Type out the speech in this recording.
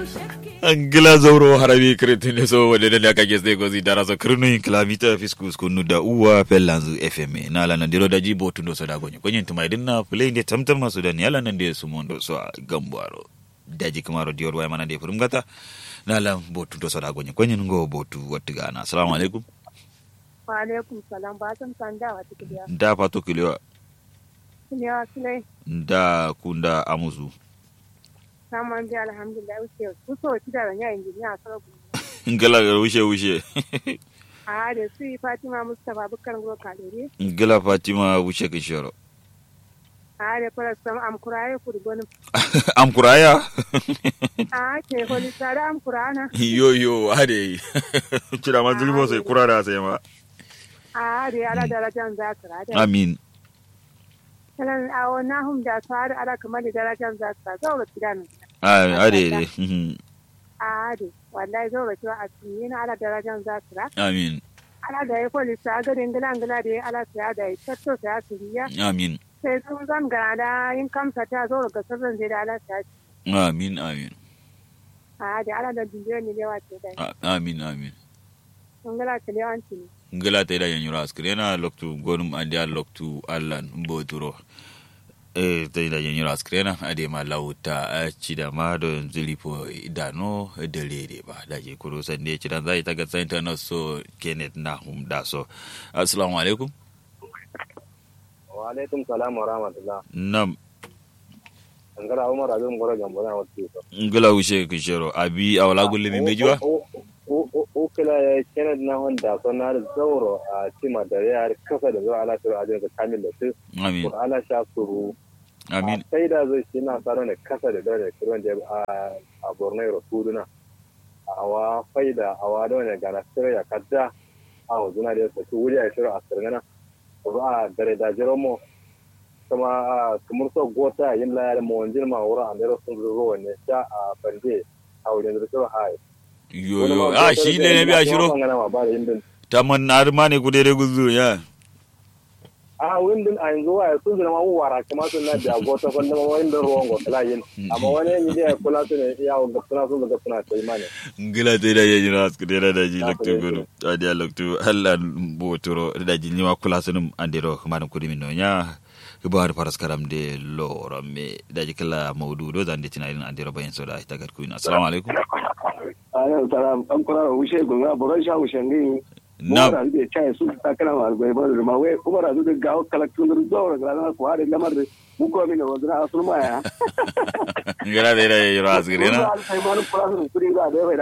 angila zauro harabi kretine so wade da aka gese gozi dara so krinu kilamita fiskus kunu da uwa pelanzu fm na la nan diro da jibo tundo so da gonye konyen tuma idin na play ne tamtam masu da ni ala nan de su mondo so gambaro daji kamaro dior way mana de furum gata na la bo tundo so da gonye konyen ngo bo tu wattiga na assalamu alaikum wa alaikum salam ba san sanda wa tikiliya da pato kiliwa ne sulai da kunda amuzu saman bi alhamdulillah wuce ku so ti da ran injiniya sarabu ngala wushe wushe a da su yi fatima mustapha bukar go kalere ngala fatima wushe kishoro a da fara sam am kuraye kurgon am kuraya a ke holi tare am kurana yo yo ade kira ma zulmo sai kurara sai ma a da ala darajan zakara da amin sanan a wannan hum da tsari ala kamar da darajan zakara zaura tidan a ade ade mhm. a da wallahi zaura tiwa a cikin ala darajan zakara amin ala da ya holi sa garin gila gila da ya ala sa da ya tatto sa ya turiya amin sai sun zan gana da yin kamsa ta zaura ga sirrin zai da ala sa amin amin a da ala da biliyon ne yawa ce da A- amin amin sun gala ta yawanci ne ngala ta da yanyura askrena loktu gonum ande al loktu allan mboturo e ta da yanyura askrena ade ma lauta a cida ma do zilipo idano da lere ba da je kuro sande cida zai ta ga santa na so kenneth na hum da so assalamu alaikum wa alaikum salam wa rahmatullah nam angara umar abin gora gambo na wasu ko ngala ushe kishero abi awala gulle mi mejiwa o kila ya kenneth na honda so na da zauro a cima da ya kasa da zuwa ala turu ajin ka kamil da su amin ko ala sha suru amin sai da zai shi na tsaro ne kasa da dare kiran da a borno ya kudu na awa faida awa da wani gana sirri ya kadda a wazuna da ya saki wuri a shirin a sirgana ko a dare da jiromo kuma a kamar so gota yin layar mawanjin ma wura a mero sun zuro wanne sha a bande a wurin da shirin hai yo yo a shi ne ne biya shiro taman arma ne kudere guzu ya a windin a yanzu wa sun zama ma wara kuma sun na da gota kwanda ma wani da ruwan gota yin amma wani yanyi da ya kula su ne iya ga suna sun ga suna sai mane ngila te da yeji ras kudere da ji loktu gudu adi a loktu hallan botoro da ji ni wa kula sunum andiro manum kudi min no nya kibar paras karam de loro me da ji kala mawdudo dan de tinarin andiro bayin so da ita gar kuin assalamu alaikum ayan salam an kura wushe gunga boron sha wushe ngi na mora da chai su ta kana ma bai ba da ma we kuma da da ga kalaktun da zo da na ko hare lamar da mu ko min wazira asul ma ya ngila te da yeji ras kudere na sai ma kura su kuri ga da bai